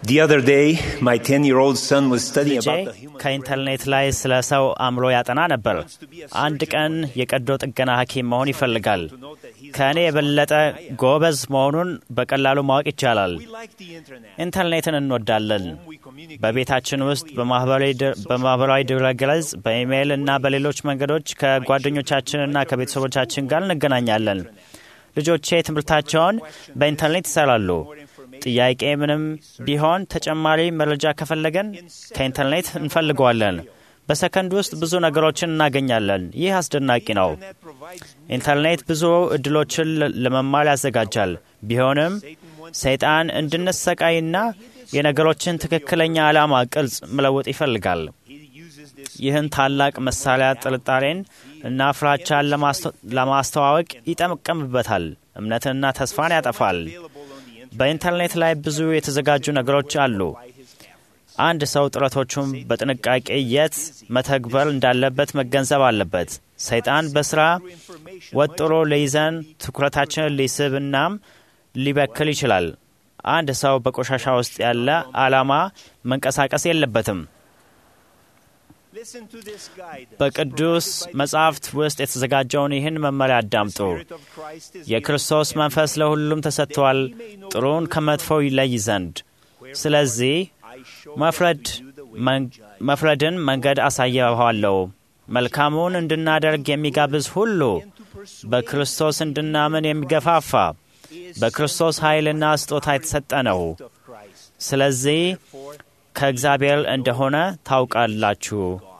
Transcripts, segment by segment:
The other day, my 10 year old son was studying ልጄ about the human ከኢንተርኔት ላይ ስለ ሰው አእምሮ ያጠና ነበር። አንድ ቀን የቀዶ ጥገና ሐኪም መሆን ይፈልጋል። ከእኔ የበለጠ ጎበዝ መሆኑን በቀላሉ ማወቅ ይቻላል። We like the internet. ኢንተርኔትን እንወዳለን። We communicate በቤታችን ውስጥ በማህበራዊ ድ- በማህበራዊ ድረገጽ፣ በኢሜይል እና በሌሎች መንገዶች ከጓደኞቻችንና ከቤተሰቦቻችን ጋር እንገናኛለን። ልጆቼ ትምህርታቸውን በኢንተርኔት ይሰራሉ። ጥያቄ ምንም ቢሆን ተጨማሪ መረጃ ከፈለገን ከኢንተርኔት እንፈልገዋለን። በሰከንድ ውስጥ ብዙ ነገሮችን እናገኛለን። ይህ አስደናቂ ነው። Internet provides ኢንተርኔት ብዙ እድሎችን ለ- ለመማር ያዘጋጃል። ቢሆንም ሰይጣን እንድንሰቃይና የነገሮችን ትክክለኛ ዓላማ ቅርጽ መለወጥ ይፈልጋል። he uses this ይህን ታላቅ መሳሪያ ጥርጣሬን እና ፍራቻን ለማስተ- ለማስተዋወቅ ይጠቀምበታል። እምነትንና ተስፋን ያጠፋል። available on the internet. በኢንተርኔት ላይ ብዙ የተዘጋጁ ነገሮች አሉ። አንድ ሰው ጥረቶቹን በጥንቃቄ የት መተግበር እንዳለበት መገንዘብ አለበት። ሰይጣን በስራ ወጥሮ ሊይዘን፣ ትኩረታችንን ሊስብ እናም ሊበክል ይችላል። አንድ ሰው በቆሻሻ ውስጥ ያለ ዓላማ መንቀሳቀስ የለበትም። Listen to this guide. በቅዱስ መጻሕፍት ውስጥ የተዘጋጀውን ይህን መመሪያ አዳምጡ። Spirit of Christ is የክርስቶስ መንፈስ ለሁሉም ተሰጥቷል፣ ጥሩን ከመጥፎው ይለይ ዘንድ። ስለዚህ I show መፍረድ you the way መን- መፍረድን መንገድ አሳየኋለሁ። መልካሙን እንድናደርግ የሚጋብዝ ሁሉ በክርስቶስ እንድናምን የሚገፋፋ በክርስቶስ ኃይልና ስጦታ የተሰጠ ነው። of Christ. ስለዚህ For ከእግዚአብሔር እንደሆነ ታውቃላችሁ።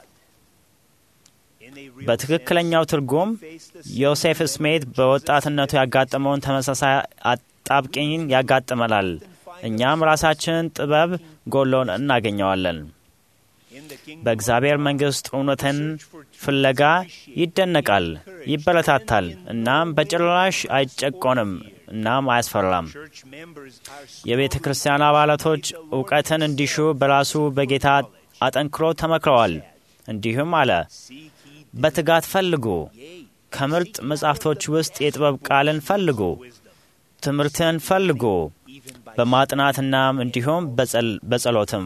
in a real በትክክለኛው ትርጉም face the ዮሴፍ ስሜት በወጣትነቱ ያጋጠመውን ተመሳሳይ አጣብቂኝ ያጋጥመናል። እኛም ራሳችንን ጥበብ ጎሎን እናገኘዋለን። in the kingdom በእግዚአብሔር መንግሥት እውነትን ፍለጋ ይደነቃል፣ ይበረታታል፣ እናም በጭራሽ አይጨቆንም፣ እናም አያስፈራም። church members are የቤተ ክርስቲያን አባላቶች እውቀትን እንዲሹ በራሱ በጌታ አጠንክሮ ተመክረዋል። እንዲሁም አለ፣ በትጋት ፈልጉ፣ ከምርጥ መጻሕፍቶች ውስጥ የጥበብ ቃልን ፈልጉ፣ ትምህርትን ፈልጉ፣ በማጥናትናም እንዲሁም በጸል- በጸሎትም።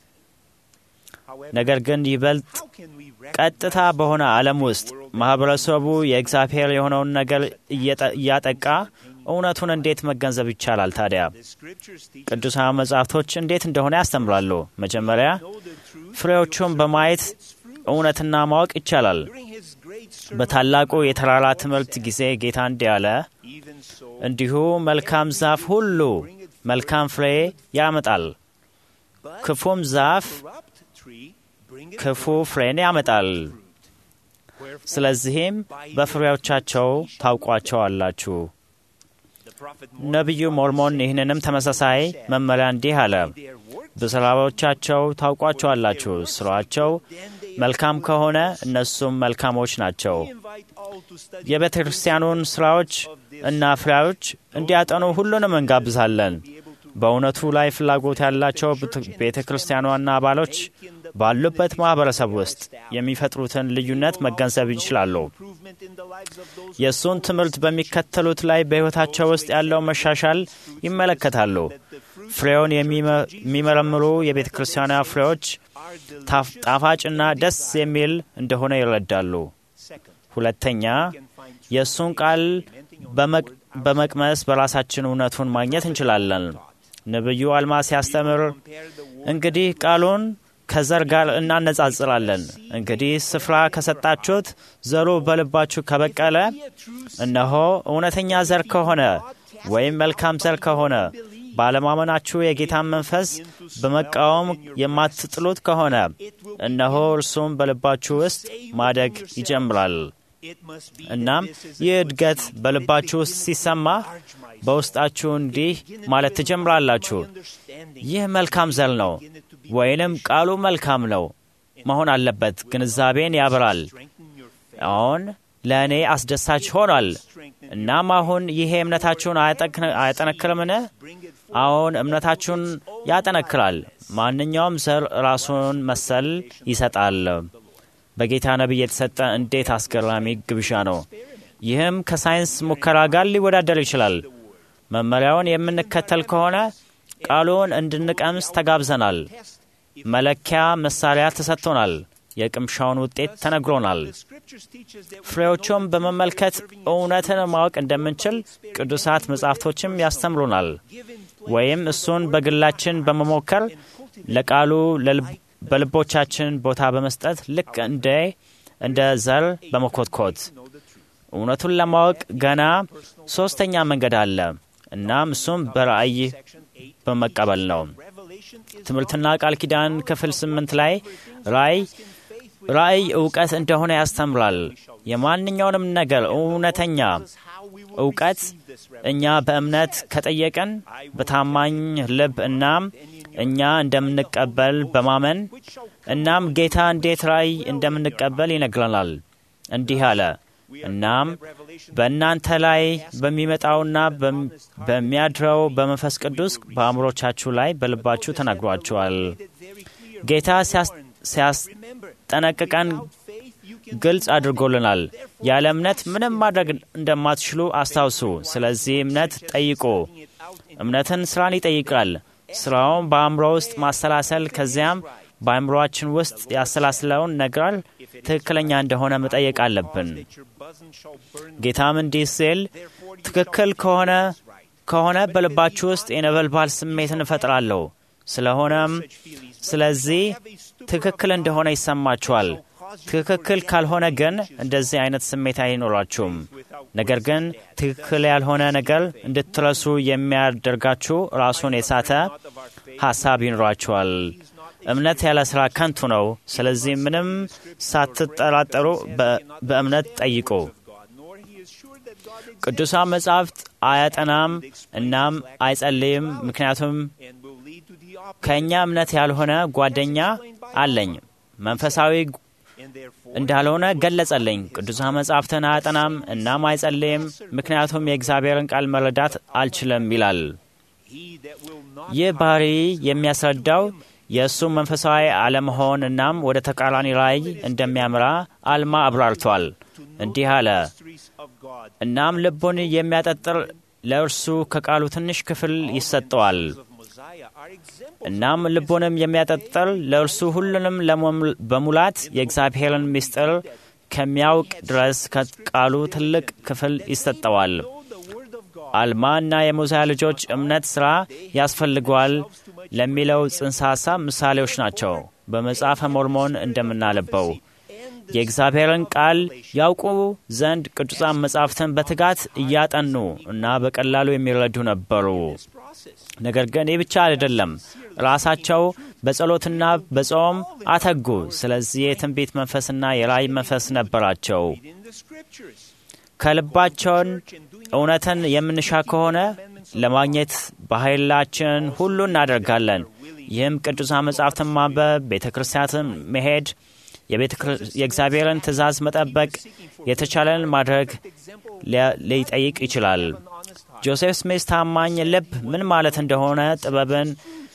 ነገር ግን ይበልጥ how can we ቀጥታ በሆነ ዓለም ውስጥ ማኅበረሰቡ የእግዚአብሔር የሆነውን ነገር እየጠ- እያጠቃ እውነቱን እንዴት መገንዘብ ይቻላል? ታዲያ the scriptures teach ቅዱሳን መጻሕፍቶች እንዴት እንደሆነ ያስተምራሉ። መጀመሪያ know the truth ፍሬዎቹን በማየት እውነትና ማወቅ ይቻላል። during his great sermon በታላቁ የተራራ ትምህርት ጊዜ ጌታ እንዲህ አለ፣ even so እንዲሁ መልካም ዛፍ ሁሉ መልካም ፍሬ ያመጣል፣ but ክፉም ዛፍ corrupt tree bringeth ክፉ ፍሬን ያመጣል። wherefore ስለዚህም በፍሬዎቻቸው ታውቋቸዋላችሁ። the prophet ነቢዩ ሞርሞን ይህንንም ተመሳሳይ መመሪያ እንዲህ አለ፣ their work በስራዎቻቸው ታውቋቸዋላችሁ። ስራቸው መልካም ከሆነ እነሱም መልካሞች ናቸው። invite all to study የቤተ ክርስቲያኑን ስራዎች እና ፍሬዎች እንዲያጠኑ ሁሉንም እንጋብዛለን። በእውነቱ ላይ ፍላጎት ያላቸው ቤተ ክርስቲያኗና አባሎች ባሉበት ማኅበረሰብ ውስጥ የሚፈጥሩትን ልዩነት መገንዘብ ይችላሉ። improvement in the lives of those የእሱን ትምህርት በሚከተሉት ላይ በሕይወታቸው ውስጥ ያለው መሻሻል ይመለከታሉ። ፍሬውን የሚመ- የሚመረምሩ የቤተ ክርስቲያኗ ፍሬዎች are the ታፍ- ጣፋጭና ደስ የሚል እንደሆነ ይረዳሉ። second ሁለተኛ can find የእሱን ቃል በመቅ- በመቅመስ በራሳችን እውነቱን ማግኘት እንችላለን። ነቢዩ አልማ ሲያስተምር compare the word እንግዲህ ቃሉን ከዘር ጋር እናነጻጽራለን። እንግዲህ ስፍራ ከሰጣችሁት ዘሩ በልባችሁ ከበቀለ እነሆ እውነተኛ ዘር ከሆነ ወይም መልካም ዘር ከሆነ ባለማመናችሁ የጌታን መንፈስ በመቃወም የማትጥሉት ከሆነ እነሆ እርሱም በልባችሁ ውስጥ ማደግ ይጀምራል። it must be እናም ይህ እድገት በልባችሁ ውስጥ ሲሰማ በውስጣችሁ እንዲህ ማለት ትጀምራላችሁ፣ understanding ይህ መልካም ዘር ነው ወይንም ቃሉ መልካም ነው መሆን አለበት። ግንዛቤን ያበራል። strengthen your faith አሁን ለእኔ አስደሳች ሆኗል። እናም አሁን ይሄ እምነታችሁን አያጠክ- አያጠነክርምን? bring it አሁን እምነታችሁን ያጠነክራል። ማንኛውም ዘር ራሱን መሰል ይሰጣል። በጌታ ነቢይ የተሰጠ እንዴት አስገራሚ ግብዣ ነው! ይህም ከሳይንስ ሙከራ ጋር ሊወዳደር ይችላል። መመሪያውን የምንከተል ከሆነ ቃሉን እንድንቀምስ ተጋብዘናል። መለኪያ መሳሪያ ተሰጥቶናል። የቅምሻውን ውጤት ተነግሮናል። ፍሬዎቹም በመመልከት እውነትን ማወቅ እንደምንችል ቅዱሳት መጻሕፍቶችም ያስተምሩናል። ወይም እሱን በግላችን በመሞከር ለቃሉ በልቦቻችን ቦታ በመስጠት ልክ እንደ እንደ ዘር በመኮትኮት እውነቱን ለማወቅ ገና ሶስተኛ መንገድ አለ። እናም እሱም በራእይ በመቀበል ነው። ትምህርትና ቃል ኪዳን ክፍል ስምንት ላይ ራእይ ራእይ እውቀት እንደሆነ ያስተምራል። የማንኛውንም ነገር እውነተኛ እውቀት እኛ በእምነት ከጠየቅን በታማኝ ልብ እናም እኛ እንደምንቀበል በማመን እናም ጌታ እንዴት ራእይ እንደምንቀበል ይነግረናል። እንዲህ አለ። እናም በእናንተ ላይ በሚመጣውና በሚያድረው በመንፈስ ቅዱስ በአእምሮቻችሁ ላይ በልባችሁ ተናግሯችኋል። ጌታ ሲያስጠነቅቀን ግልጽ አድርጎልናል። ያለ እምነት ምንም ማድረግ እንደማትችሉ አስታውሱ። ስለዚህ እምነት ጠይቁ። እምነትን ስራን ይጠይቃል። ስራውን በአእምሮ ውስጥ ማሰላሰል ከዚያም በአእምሮአችን ውስጥ ያሰላስለውን ነገር ትክክለኛ እንደሆነ መጠየቅ አለብን። ጌታም እንዲህ ሲል ትክክል ከሆነ ከሆነ በልባችሁ ውስጥ የነበልባል ስሜትን እፈጥራለሁ። ስለሆነም ስለዚህ ትክክል እንደሆነ ይሰማችኋል። ትክክል ካልሆነ ግን እንደዚህ አይነት ስሜት አይኖራችሁም። ነገር ግን ትክክል ያልሆነ ነገር እንድትረሱ የሚያደርጋችሁ ራሱን የሳተ ሀሳብ ይኖራችኋል። እምነት ያለ ስራ ከንቱ ነው። ስለዚህ ምንም ሳትጠራጠሩ በእምነት ጠይቁ። ቅዱሳን መጻሕፍት አያጠናም እናም አይጸልይም፣ ምክንያቱም ከእኛ እምነት ያልሆነ ጓደኛ አለኝ መንፈሳዊ እንዳልሆነ ገለጸልኝ። ቅዱሳን መጻሕፍትን አያጠናም እናም አይጸልይም፣ ምክንያቱም የእግዚአብሔርን ቃል መረዳት አልችልም ይላል። ይህ ባህሪ የሚያስረዳው የእሱ መንፈሳዊ አለመሆን እናም ወደ ተቃራኒ ራእይ እንደሚያምራ አልማ አብራርቷል። እንዲህ አለ። እናም ልቡን የሚያጠጥር ለእርሱ ከቃሉ ትንሽ ክፍል ይሰጠዋል። እናም ልቡንም የሚያጠጥር ለእርሱ ሁሉንም በሙላት የእግዚአብሔርን ምስጢር ከሚያውቅ ድረስ ከቃሉ ትልቅ ክፍል ይሰጠዋል። አልማ እና የሙዚያ ልጆች እምነት ሥራ ያስፈልገዋል ለሚለው ጽንሰ ሐሳብ ምሳሌዎች ናቸው። በመጽሐፈ ሞርሞን እንደምናነበው የእግዚአብሔርን ቃል ያውቁ ዘንድ ቅዱሳን መጻሕፍትን በትጋት እያጠኑ እና በቀላሉ የሚረዱ ነበሩ። ነገር ግን ይህ ብቻ አይደለም፣ ራሳቸው በጸሎትና በጾም አተጉ። ስለዚህ የትንቢት መንፈስና የራእይ መንፈስ ነበራቸው። ከልባቸውን እውነትን የምንሻ ከሆነ ለማግኘት በኃይላችን ሁሉ እናደርጋለን። ይህም ቅዱሳን መጻሕፍትን ማንበብ፣ ቤተ ክርስቲያንን መሄድ፣ የእግዚአብሔርን ትእዛዝ መጠበቅ፣ የተቻለን ማድረግ ሊጠይቅ ይችላል። ጆሴፍ ስሚስ ታማኝ ልብ ምን ማለት እንደሆነ ጥበብን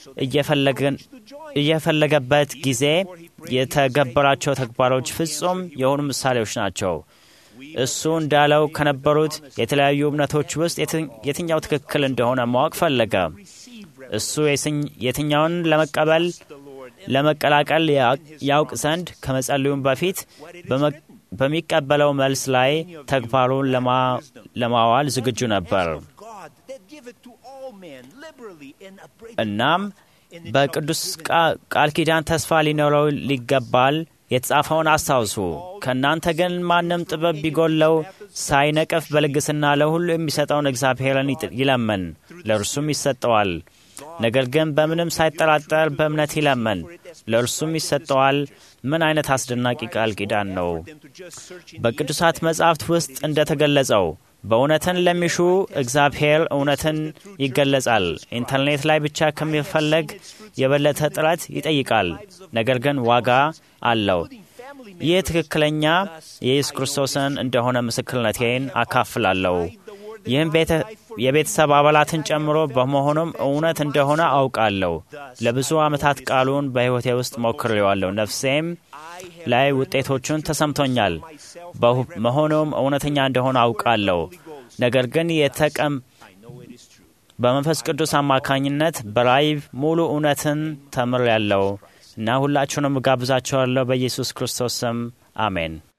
እየፈለገበት ጊዜ የተገበራቸው ተግባሮች ፍጹም የሆኑ ምሳሌዎች ናቸው። እሱ እንዳለው ከነበሩት የተለያዩ እምነቶች ውስጥ የትኛው ትክክል እንደሆነ ማወቅ ፈለገ። እሱ የትኛውን ለመቀበል ለመቀላቀል ያውቅ ዘንድ ከመጸለዩም በፊት በሚቀበለው መልስ ላይ ተግባሩን ለማዋል ዝግጁ ነበር። እናም በቅዱስ ቃል ኪዳን ተስፋ ሊኖረው ሊገባል። የተጻፈውን አስታውሱ። ከእናንተ ግን ማንም ጥበብ ቢጎለው ሳይነቅፍ በልግስና ለሁሉ የሚሰጠውን እግዚአብሔርን ይለመን፣ ለእርሱም ይሰጠዋል። ነገር ግን በምንም ሳይጠራጠር በእምነት ይለመን፣ ለእርሱም ይሰጠዋል። ምን አይነት አስደናቂ ቃል ኪዳን ነው! በቅዱሳት መጻሕፍት ውስጥ እንደተገለጸው በእውነትን ለሚሹ እግዚአብሔር እውነትን ይገለጻል። ኢንተርኔት ላይ ብቻ ከሚፈለግ የበለጠ ጥረት ይጠይቃል፣ ነገር ግን ዋጋ አለው። ይህ ትክክለኛ የኢየሱስ ክርስቶስን እንደሆነ ምስክርነቴን አካፍላለሁ። ይህም የቤተሰብ አባላትን ጨምሮ በመሆኑም እውነት እንደሆነ አውቃለሁ። ለብዙ ዓመታት ቃሉን በሕይወቴ ውስጥ ሞክሬዋለሁ። ነፍሴም ላይ ውጤቶቹን ተሰምቶኛል። መሆኑም እውነተኛ እንደሆነ አውቃለሁ። ነገር ግን በመንፈስ ቅዱስ አማካኝነት በራእይ ሙሉ እውነትን ተምሬያለሁ እና ሁላችሁንም እጋብዛችኋለሁ በኢየሱስ ክርስቶስ ስም አሜን።